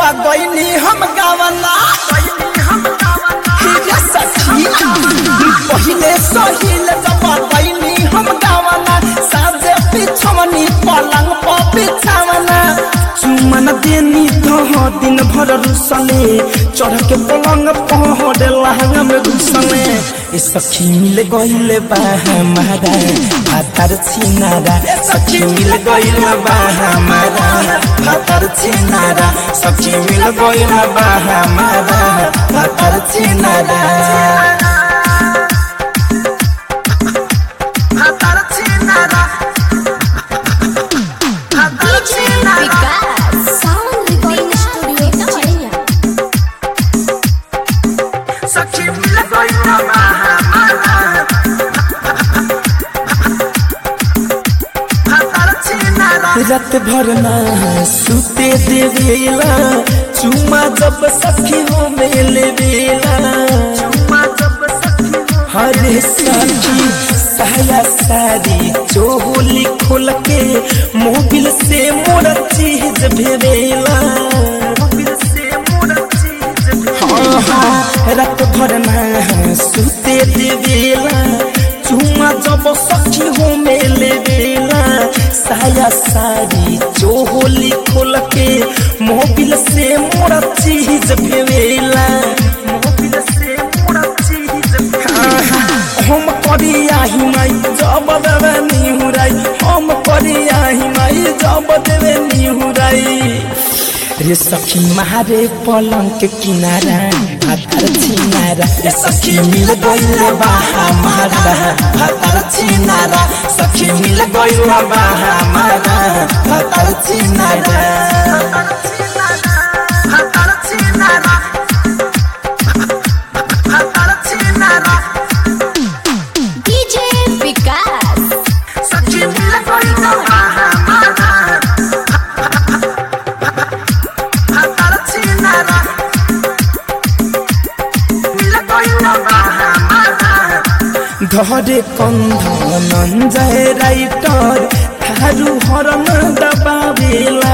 गईनी हम गावना हे सखी पहिले सहिल जब गईनी हम गावना साजे पिछवनी पलंग पर बिछावना चुमन देनी दह दिन भर रुसले चढ़ के पलंग पहरे लहंगा में रुसले ए सखी मिल गइले बा हमारा भातर छिनारा सखी मिल गइले बा हमारा भातर छिनारा सखी मिल गइले बा हमारा भातर छिनारा भातर छिनारा भातर छिनारा Sound Recording Studio Chennai. सखी मिल गइले बा हमारा रात भर ना सुते देवेला चुमा जब सखी हो मेले बेला हरे सखी साया सारी चोली खोल के मोबिल से मोर चीज भेवेला हाँ हाँ रात भर ना सुते देवेला चुमा जब सखी हो मेले बेला साया सारी चोली खोल के मोबिल से मोरा चीज भेवेला मोबिल से मोरा चीज हम करिया ही माई जब देवे निहुराई हम करिया ही माई जब देवे निहुराई रे सखी मारे पलंग के किनारा भातर छिनारा रे सखी मिल गइल बा हमारा भातर छिनारा सखी मिल गइल बा हमारा भातर छिनारा भातर छिनारा भातर छिनारा DJ Vikas. सखी मिल गइल बा हमारा भातर छिनारा मिल गइल बा हमारा घरे कन्धन जय राइटर थारू हरम दबावेला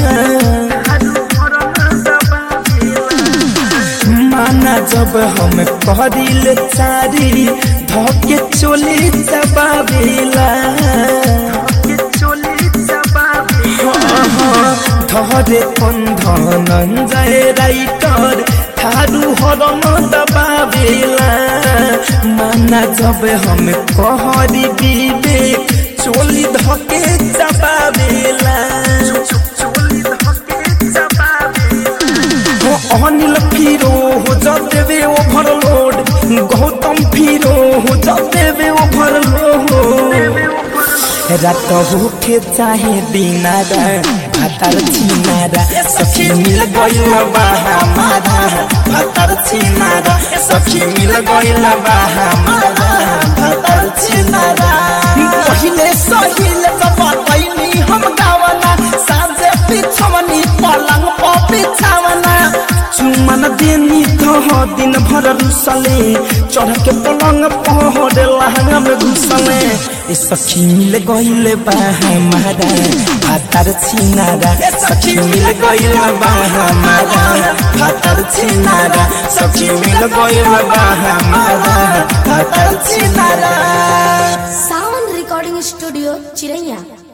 माना जब हम करिल चारी धके चोली दबावेला धरे कन्धन जय राइटर थारू हरम दबावेला माना जब हम कहरी विवेक चोली धके दबावेला हो अनिल फिरो हो जब देवे ओभरलोड गौतम फिरो हो जब देवे ओभरलोड रात भूखे चाहे दिनारा भातर छिनारा सखी मिल गइल बा हमारा भातर छिनारा सखी मिल गइल बा हमारा भातर छिनारा पहिले सहिल जब कैनी हम गावना साँझे पिछवनी पलंग पर बिछावना चुमन देनी दह दिन भर रुसले चढ़ के पलंग पहरे लहंगा में घुसले ए सखी मिल गइल बा हमारा भातर छिनारा सखी मिल गइल बा हमारा भातर छिनारा सखी मिल गइल बा हमारा भातर छिनारा Sound Recording Studio Chiraiya.